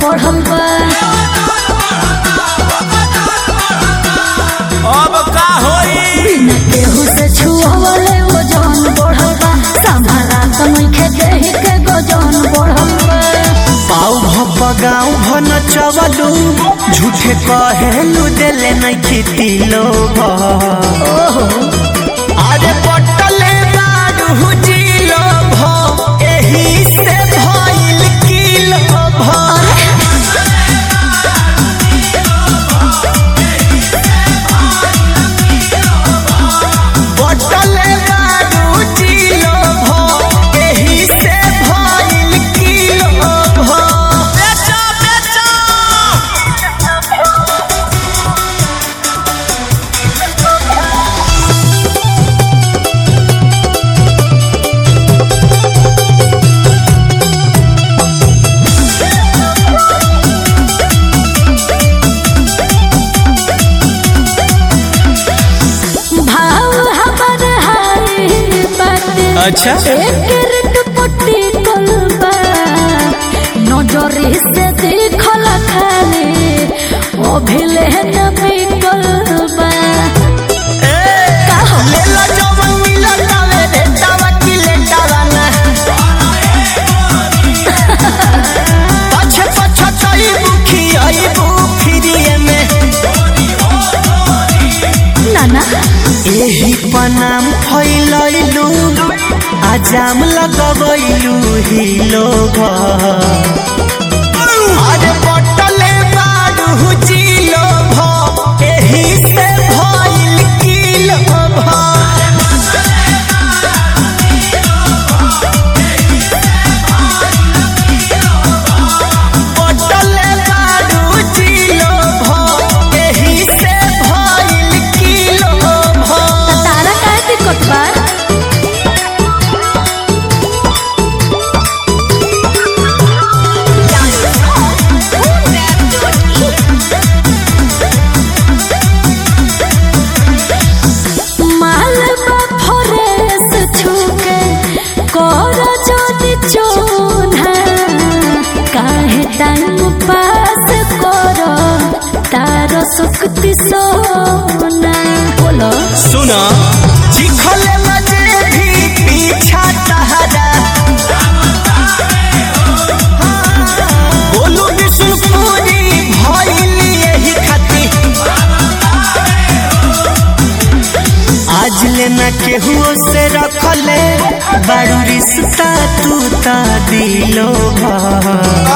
बढ़ल बा अब का होई बिना केहू से छुअवले वजन बढ़ल बा संभाला त नइखे देहि के गजन बढ़ल बा पाऊ भप गाँव भन चवलू झूठे कहेलू देले नहीं खेती लोग ओहो अरे पटले बारू जिलो भ एही से भइल किलो भ पटले बारू जिलो भ एही से भइल किलो भ बेचो बेचो भाव हमर हाय बाटे अच्छा। एकर दुपट्टी कलबा नजरे से देखल खाले ओ भेले न बिकलबा का हो लेला जवन मिलल तावे रे तावा की लेटावा ना पछे पछे चई बुखी आई बुखिरिए में नाना एही पनाम फैलैलू आजाम लगबैलू ही लोग अरे बटले बारू जिलो भ एही से भइल किलो भ पटले बारू जिलो भ एही से भइल किलो भ त तारा काहे दिक्कत बा माल बा फरेस छुके कर जोनी चोना काहे टाइम पास कर तार सुक्ति सोना बोलो सुना चिखले मजे भी पीछा तहरा बोलू विष्णुपुरी भइल यही खाती आज लेना केहू से रखले बारू रिश्ता तू ता दिलो भा